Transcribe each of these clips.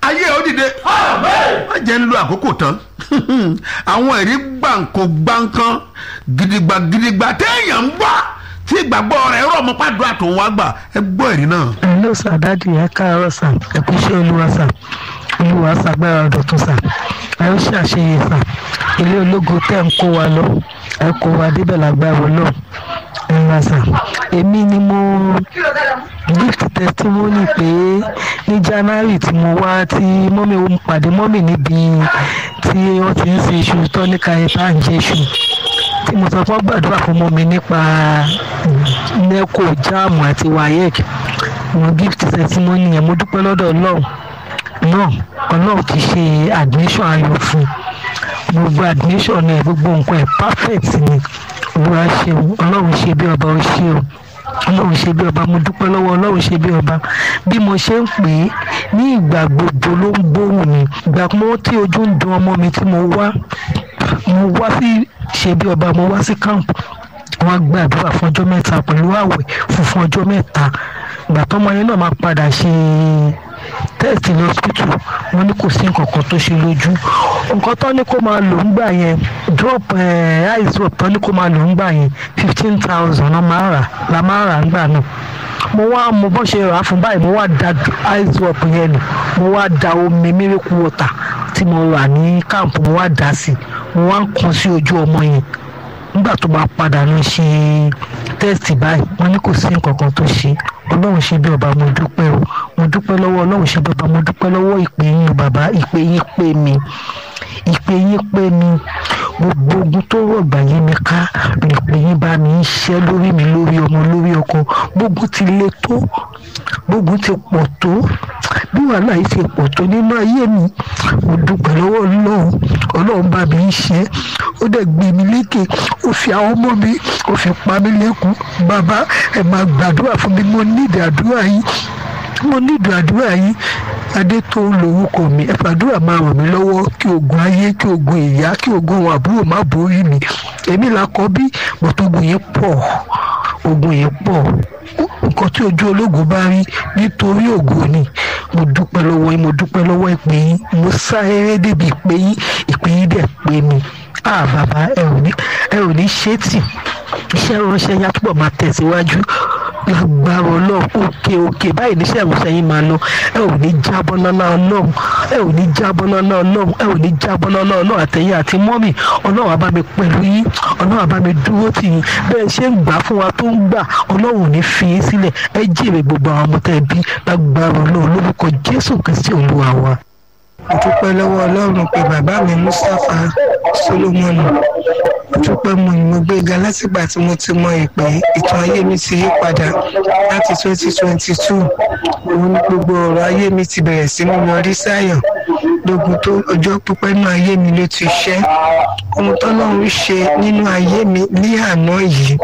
ayé ẹ̀ ó dìde má jẹ́ ń lo àkókò tán àwọn ẹ̀rí gbàǹkó gbàǹkan gidigba gidigba téèyàn ń gbọ́ tí ìgbàgbọ́ rẹ̀ rọ̀ mọ́ pàdúrà tó ń wá gbà ẹ gbọ́ ẹ̀rí náà. hello sir dadi ẹ káàárọ̀ sir ẹ kú iṣẹ́ olúwa sir olúwa ṣàgbára ọ̀dọ̀tún sir ẹ ó ṣàṣeyẹ sir ilé ológo tẹ́ ń kó wa lọ ẹ kó wa débẹ̀ lágbára ọlọ́run ẹ ra sir èmi ni mo gift testimony pé ní january tí mo wá tí mọ́mí ó pàdé mọ́mí níbi tí wọ́n ti ń ṣe iṣu tọ́níkà ẹ̀ bá ń jẹ iṣu tí mo sọ fún gbàdúrà fún mọ́mí nípa neco jam àti wayek mo gift testimony yẹn mo dúpẹ́ lọ́dọ̀ ọlọ́run náà ọlọ́run ti ṣe admission ayọ̀ fún un gbogbo admission ẹ̀ gbogbo nǹkan ẹ̀ perfect ni olúwa ṣeun ọlọ́run ṣe bí ọba ó ṣe o ọlọ́run ṣe bí ọba mo dúpẹ́ lọ́wọ́ ọlọ́run ṣe bí ọba bí mo ṣe ń pè é ní ìgbà gbogbo ló ń gbóhùn mi ìgbà mọ́ tí ojú ń dun ọmọ mi tí mo wá mo wá sí ṣe bí ọba mo wá sí camp wọ́n gbàdúrà fún ọjọ́ mẹ́ta pẹ̀lú àwẹ̀ funfun ọjọ́ mẹ́ta ìgbà tọ́mọ yẹn náà máa padà ṣe tẹ́ẹ̀tì lọ́sítù wọ́n ní kò sí nǹkan kan tó ṣe lójú nǹkan tó ní kó máa lò ń gbà yẹn drop ice drop tó ní kó máa lò ń gbà yẹn fifteen thousand la máa rà la máa rà ń gbà náà mo wá mo bọ́ ṣe rà á fún báyìí mo wá da ice drop yẹn nù mo wá da omi miracle water tí mo rà ní camp mo wá dà sí mo wá ń kan sí ojú ọmọ yẹn nígbà tó bá padà lọ ṣe tẹ́sítì báyìí wọ́n ní kò sí nǹkan kan tó ṣe ọlọ́run ṣe bí ọba mo dúpẹ́ o mo dúpẹ́ lọ́wọ́ ọlọ́run ṣe bí ọba mo dúpẹ́ lọ́wọ́ ìpè yín bàbá ìpè yín pè mí ìpè yín pè mí gbogbo ogun tó rọ̀gbà yín mi ká ìpè yín bá mi ń ṣẹ́ lórí mi lórí ọmọ lórí ọkọ gbogbo ti le tó gbogbo ti pọ̀ tó bí wàhálà yìí ti pọ̀ tó nínú ayé mi mo dúpẹ́ lọ́wọ́ ọlọ́run ọlọ́run bá mi ń ṣe ó dẹ̀ gbé mi lékè ó fi àwọn ọmọ mi ó fi pa mí lẹ́kùn bàbá ẹ̀ máa gbàdúrà fún mi mo nídìí àdúrà yìí mo nídìí àdúrà yìí adé tó ń lo orúkọ mi ẹ fàdúrà máa ràn mí lọ́wọ́ kí ogun ayé kí ogun ìyá kí ogun àwọn àbúrò má borí mi èmi là kọ́ bí mọ̀tògùn yìí pọ̀ ogun yìí pọ̀ nǹkan tí ojú ológun bá rí nítorí ògo ni mo dúpẹ́ lọ́wọ́ yín mo dúpẹ́ lọ́wọ́ ìpè yín mo sá eré débi ìpè yín ìpè yín dẹ̀ pé mi ah bàbá ẹ ò ní ẹ ò ní ṣe tì iṣẹ́ ránṣẹ́ yá túbọ̀ máa tẹ̀síwájú lágbára ọlọ́run òkè òkè báyìí níṣẹ́ ìránṣẹ́ yín máa lọ ẹ ò ní jábọ́ lọ́lá ọlọ́run ẹ ò ní jábọ́ lọ́lá ọlọ́run ẹ ò ní jábọ́ lọ́lá ọlọ́run àtẹ̀yìn àti mọ́mì ọlọ́run á bá mi pẹ̀lú yín ọlọ́run á bá mi dúró tì yín bẹ́ẹ̀ ṣe ń gbà fún wa tó ń gbà ọlọ́run ò ní fi yín sílẹ̀ ẹ jèrè gbogbo àwọn ọmọ tẹ́ bí lágbára ọlọ́run lórúkọ jésù kristi olúwa wa. mo dúpẹ́ lọ́wọ́ ọlọ́run pé bàbá mi mustapha solomoni mo dúpẹ́ mo ní mo gbéga látìgbà tí mo ti mọ ìpè ìtàn ayé mi ti yí padà láti twenty twenty two òun ní gbogbo ọ̀rọ̀ ayé mi ti bẹ̀rẹ̀ sí mú yọrí sáyọ̀ lógun tó ọjọ́ pípẹ́ nínú ayé mi ló ti ṣẹ́ ohun tọ́lọ́run ṣe nínú ayé mi ní àná yìí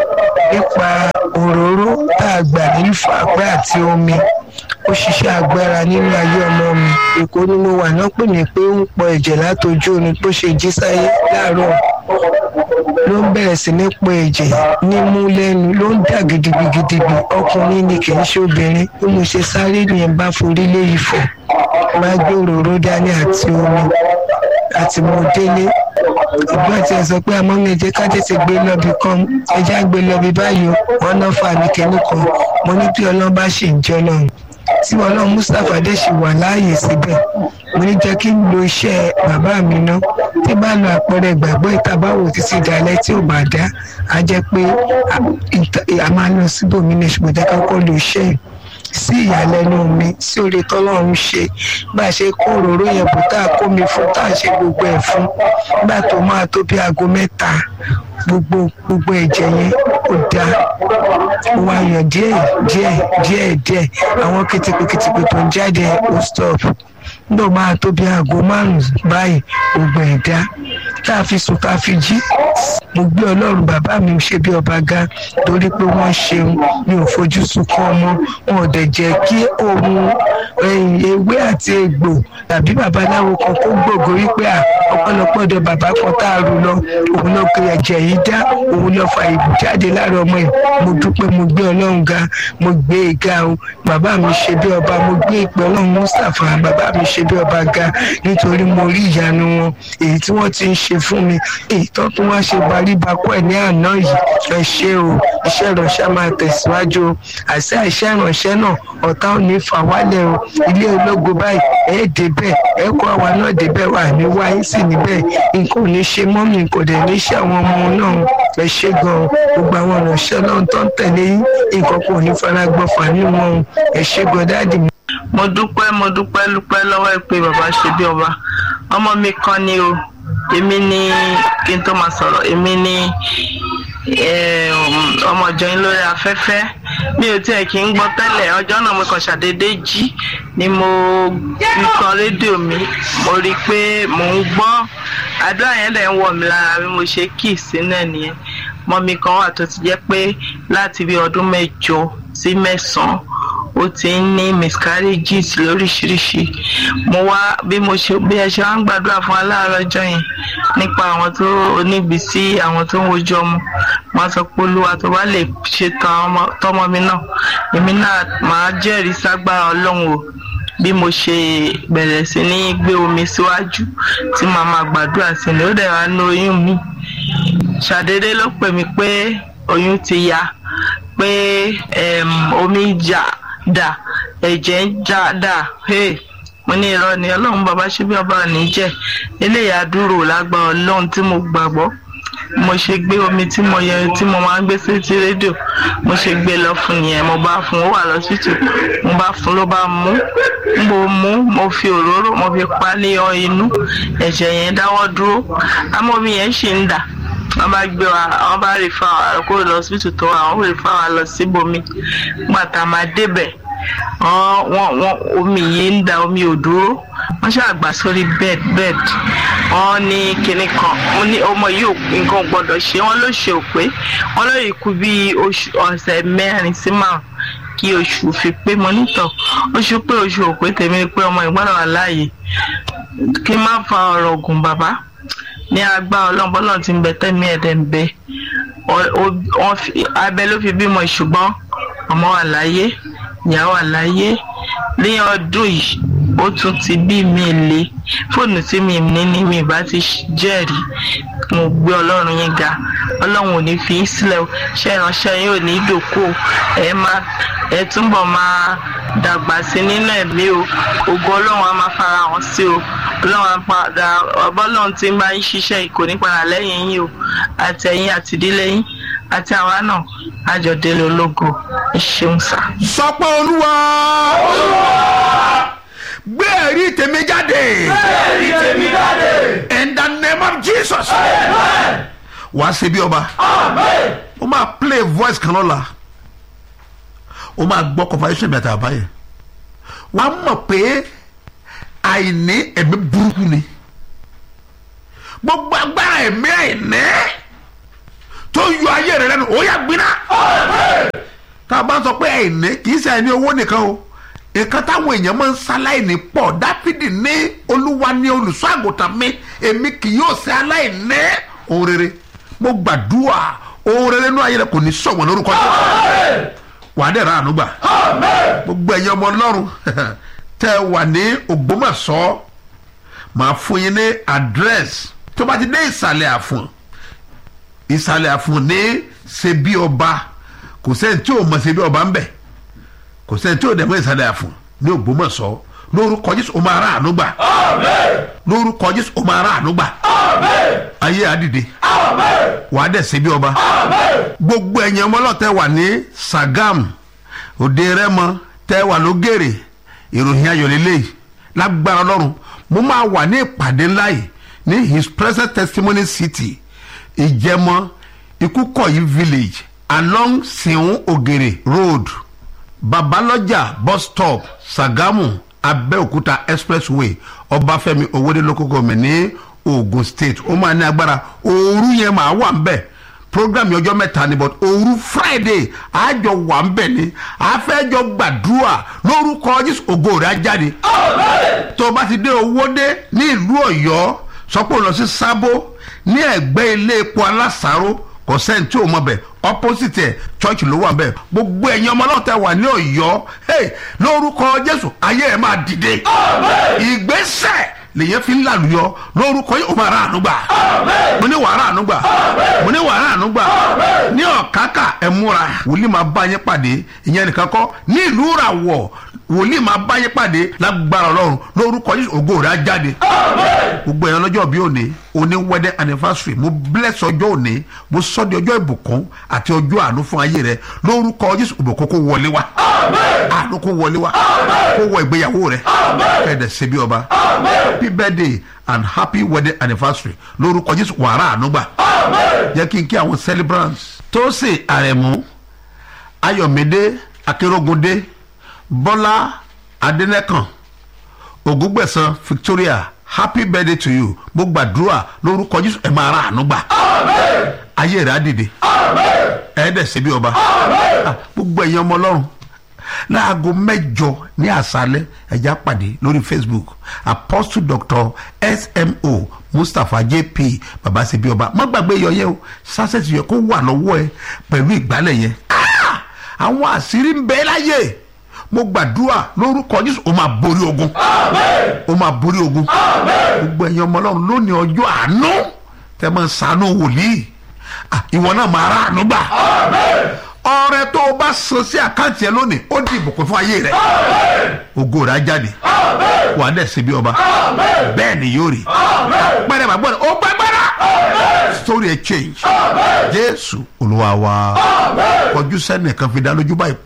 nípa òróró tá a gbà nínú fàgbẹ́ àti omi ó ṣiṣẹ́ agbára nínú ayé ọmọ mi èkó ni mo wà náà pè mí pé ó ń pọ ẹ̀jẹ̀ látojú omi bó ṣe jí sáyé láàárọ̀ ló ń bẹ̀rẹ̀ sí ní pọ ẹ̀jẹ̀ nímú lẹ́nu ló ń dà gidigidigidi ọkùnrin ni kì í ṣe obìnrin bí mo ṣe sáré nìyẹn bá forí lé ifọ̀ máa gbé òróró dání àti omi àti mo délé ìgbà tí ẹ sọ pé àmọ́ mi jẹ́ ká tètè gbé lọ́bì kan ẹjẹ́ àgbé lọ́bì báyìí wọn náà fà mí kẹ́ni kan mo ní bí ọlọ́run bá ṣì ń jẹ́ ọlọ́run tí ọlọ́run mustapha dé ṣì wà láàyè síbẹ̀ mo ní jẹ́ kí n lo iṣẹ́ bàbá mi ná tí bá lo àpẹẹrẹ ìgbàgbọ́ ìtabáwò títí dalẹ̀ tí ò bá dá a jẹ́ pé a máa lọ síbòmí ní ṣùgbọ́n jẹ́ ká kọ́ lo iṣẹ́ yìí sí ìyàlẹ́nu mi sí orí tọ́lọ́run ṣe bá a ṣe kó òróró yẹn bò tá a kó mi fún tá a ṣe gbogbo ẹ̀ fún nígbà tó máa tó bí aago mẹ́ta gbogbo gbogbo ẹ̀jẹ̀ yẹn ó da ó wá yàn díẹ̀ díẹ̀ díẹ̀ díẹ̀ àwọn kìtìpìkìtìpì tó ń jáde ó stop nígbà máa tó bí aago márùn-ún báyìí gbogbo ẹ̀ dá tá a fi sùn tá a fi jí mo gbé ọlọ́run bàbá mi ṣe bí ọba ga torí pé wọ́n ṣeun mi ò fojú sunkún ọmọ wọn ò dẹ̀ jẹ́ kí ohun ewé àti egbò tàbí babaláwo kan kó gbòògò wípé à ọ̀pọ̀lọpọ̀ ọ̀dọ̀ bàbá kan tá a rù lọ òun ló pe ẹ̀jẹ̀ yìí dá òun lọ fa ìbù jáde lára ọmọ yìí mo dúpẹ́ mo gbé ọlọ́run ga mo gbé e ga o bàbá mi ṣe bí ọba mo gbé ìpè ọlọ́run mustapha bàbá mi ṣe bí ọba ga nítorí mo rí ìyanu wọn èyí tí wọ́n ti ń ṣe fún mi èyí tó tún wá ṣe baríbakú ẹ̀ ní àná yìí ẹ ṣe o iṣẹ́ ìránṣẹ́ máa tẹ̀síwájú o àṣẹ iṣẹ́ ìránṣẹ́ náà ọ̀tá ò ní fà wálẹ̀ o ilé ológo báyìí ẹ̀ débẹ̀ ẹ̀ kó àwa náà débẹ̀ wà ní wáyé sí níbẹ̀ nǹkan ò ní ṣe mọ́mì kò dẹ̀ ní ṣe àwọn ọmọ náà ẹ ṣe gan gbogbo àwọn ìránṣẹ́ náà tó ń tẹ̀lé yín nǹkan kò ní fara gbọ́fà nínú wọn ẹ ṣe gan dáàdì mi. mo dúpẹ́ mo dúpẹ́ dúpẹ́ lọ́wọ́ ẹ pé bàbá ṣe bí ọba ọmọ mi kan ni o èmi ni kí n tó máa sọ̀rọ̀ èmi ni ọmọ ìjọ yín lórí afẹ́fẹ́ mi ò tiẹ̀ kí ń gbọ́ tẹ́lẹ̀ ọjọ́ náà mo kàn ṣàdédé jí ni mo fi kan rédíò mi mo rí i pé mò ń gbọ́ àdúrà yẹn dẹ̀ ń wọ̀ mí lára bí mo ṣe kì sínú ẹ̀ nìyẹn mọ́mí kan wà tó ti jẹ́ pé láti bí ọdún mẹ́jọ sí mẹ́sàn-án ó ti ń ní miscarriages lóríṣiríṣi mo wá bí mo ṣe bí ẹ ṣe wá ń gbàdúrà fún aláàárọ̀ ọjọ́ yẹn nípa àwọn tó oníbísí àwọn tó ń wojú ọmọ wọn sọ pé olúwa tó bá lè ṣe tọmọ mi náà èmi náà máa jẹ́rìí ságbára ọlọ́run o bí mo ṣe bẹ̀rẹ̀ sí ní gbé omi síwájú tí màá máa gbàdúrà sí ni ó dẹ̀ wá ní oyún mi ṣàdédé ló pè mí pé oyún ti ya pé omi jà dà ẹ̀jẹ̀ ń já dà mo ní irọ́ ni ọlọ́run bàbá ṣe bí ọba ní jẹ́ eléyà dúró lágbára ọlọ́run tí mo gbàgbọ́ mo ṣe gbé omi tí mo yẹ tí mo máa ń gbé sétí rédíò mo ṣe gbé lọ fún yẹn mo bá fún ó wà lọ́sítù mo bá fún ló bá mú mo mú mo fi òróró mo fi pa ní ọ inú ẹ̀jẹ̀ yẹn dáwọ́ dúró àmọ́ omi yẹn ṣì ń dà wọ́n bá gbé wa wọ́n bá rí fa wa kó lọ síbítù tó wà wọ́n rí fa wa lọ síbòmí gbàtà máa débẹ̀ wọ́n wọ́n omi yìí ń da omi ò dúró wọ́n ṣàgbà sórí bed bed wọ́n ní kinní kan wọ́n ní ọmọ yìí nǹkan gbọ́dọ̀ ṣe wọ́n ló ṣe òpé wọ́n ló yìí kú bí oṣù ọ̀sẹ̀ mẹ́rin sí márùn kí oṣù fi pé mo nítọ̀ oṣù pé oṣù òpé tèmi pé ọmọ ìgbọ́dọ̀ wà láàyè kí n má fa ọ̀rọ̀ ògùn bàbá ní agbá ọlọ́run bọ́lá ti ń bẹ tẹ́mi ẹ̀dẹ̀ ń bẹ abẹ ló fi bímọ ṣùgbọ́n ọmọ wà láyé ìyá wà láyé ní ọdún yìí ó tún ti bí mi lé fóònù tí mi ní ni mi bá ti jẹ́rìí mo gbé ọlọ́run yín ga ọlọ́run ò ní fi yín sílẹ̀ ṣé ìránṣẹ́ yín ò ní dòkó ẹ máa ẹ túbọ̀ máa dàgbà sí nínú ẹ̀mí o ògo ọlọ́run á máa fara hàn sí o ọlọ́run á padà ọbọ̀lọ́run tí ń bá yín ṣiṣẹ́ kò ní padà lẹ́yìn yín o àtẹ̀yìn àtìdílé yín àti àwa náà àjọdélé ológo ẹ ṣeun sá. sọ pé olúwa gbé ẹ̀rí tèmi jáde. gbé ẹ̀rí tèmi jáde. in the name of jesus. wàá ṣe bí ọba. amen. ó máa play voice kan lọ́la ó máa gbọ́ conversation mi àti àbáyé wàá mọ̀ pé àìní ẹ̀mí burúkú ni gbogbo agbára ẹ̀mí àìní tó yọ ayé rẹ lẹ́nu ó yà gbiná. tá a bá ń sọ pé àìní kì í ṣe àìní owó nìkan o nǹkan táwọn èèyàn máa ń ṣaláìní pọ̀ dáfídì ní olúwa ní olùṣọ́ àgùntàn mi èmi kì yóò ṣe aláìní ohun rere mo gbàdúrà ohun rere nínú ayé rẹ kò ní sọ̀wọ́n lórúkọ jẹ́ wàá dẹ̀ ra àánú gbà gbogbo ẹ̀yin ọmọ ọlọ́run tẹ́ ẹ wà ní ògbómọ̀ṣọ́ màá fún yín ní àdírẹ́sì tó bá ti dé ìsàlẹ̀ àfọ̀n ìsàlẹ̀ àfọ̀n ní ṣebí ọba kò sẹ́ni tí ò mọ̀ ṣebí ọba ń bẹ̀ kò sẹ́ni tí ò dẹ̀ mọ̀ ìsàlẹ̀ àfọ̀n ní ògbómọ̀ṣọ́ lórúkọ jésù ó máa ra àánú gbà lórúkọ jésù ó máa ra àánú gbà ayé àdìde wàá dẹ̀ ṣebí ọba gbogbo ẹ̀yin ọmọ ọlọ́tẹ̀ wà ní sagam òde rẹ́mọ tẹ́ wà lógèrè ìròyìn ayọ̀lélẹ̀ lágbára ọlọ́run mo máa wà ní ìpàdé ńlá yìí ní his present testimony city ìjẹmọ ikúkọ̀yí village along siun ogere road babalọjà bus stop sagamu abẹ́òkúta expressway ọbáfẹ́mi owóde local government ní ogun state ó máa ní agbára òru yẹn máa wà ń bẹ̀ program yọjọ mẹta ni but òru friday àjọ wà ń bẹ ni àfẹjọ gbàdúrà lórúkọ jésù ògo rẹ á jáde tó o bá ti dé owó dé ní ìlú ọyọ sọ pé ó lọ sí sábó ní ẹ̀gbẹ́ ilé epo alásàárò kò sẹ́ni tí ò mọ̀ bẹ̀ opposite ẹ̀ church ló wà bẹ́ẹ̀ gbogbo ẹ̀yin ọmọ náà tẹ wà ní ọ̀yọ́ hey, lórúkọ jésù ayé ẹ̀ máa dìde ìgbésẹ̀ lèyẹn fi ń làlùyọ lórúkọ yìí ó máa rà ànúgbà mo ní wàrà ànúgbà mo ní wàrà ànúgbà ní ọ̀kákà ẹ̀ múra wòlíì máa bá yín pàdé ìyẹn nìkan kọ́ ní ìlú ràwọ̀ wòlíì máa bá yín pàdé lágbára ọlọ́run lórúkọ yìí ògo rẹ̀ á jáde gbogbo ẹ̀yàn lọ́jọ́ bí òní òní wedding anniversary mo bless ọjọ́ òní mo sọ di ọjọ́ ìbùkún àti ọjọ́ àánú fún ayé rẹ lórúkọ jésù ìbùkún kó wọlé wá àánú kó wọlé wá kó wọ ìgbéyàwó rẹ kẹ́ẹ̀dẹ̀ ṣe bí ọba happy birthday and happy wedding anniversary lórúkọ jésù wàrà àánú gbà jẹ́ kí n kí àwọn celebrants tósè àrẹ̀mú ayọ̀mídé akérògùndé bọ́lá adẹ́nẹ́kàn ògúngbẹ̀sán victoria happy birthday to you mo gbàdúrà lórúkọ jésù ẹ máa ra àánú gbà ayé rẹ á dìde ẹ dẹ̀ ṣe bí ọba Ah, gbogbo ẹ̀yin ọmọ ọlọ́run láago mẹ́jọ ní àṣálẹ́ ẹ̀já pàdé lórí facebook apostle doctor smo mustapha jp baba ṣe bí ọba má gbàgbé yọ yẹ o sásẹ̀tì yẹ kó wà lọ́wọ́ ẹ pẹ̀lú ìgbálẹ̀ yẹn Ah! àwọn àṣírí ń bẹ láyé mo gbàdúrà lórúkọ jésù o máa borí ogun o máa borí ogun gbogbo ẹ̀yin ọmọ ọlọ́run lónìí ọjọ́ àánú tẹ́ máa ń ṣàánú wòlíì Ah, ìwọ náà máa rà àánú gbà ọrẹ tó o bá san sí àkáǹtì ẹ lónìí ó di ìbùkún fún ayé rẹ ògo rẹ á jáde wà á dẹ̀ ṣe bí ọba bẹ́ẹ̀ ni yóò rí pẹ́rẹ́ bàbá rẹ ó gbàgbára story ẹ change jésù olúwa wa kọjú sẹ́nìkan fi dá lójú báyìí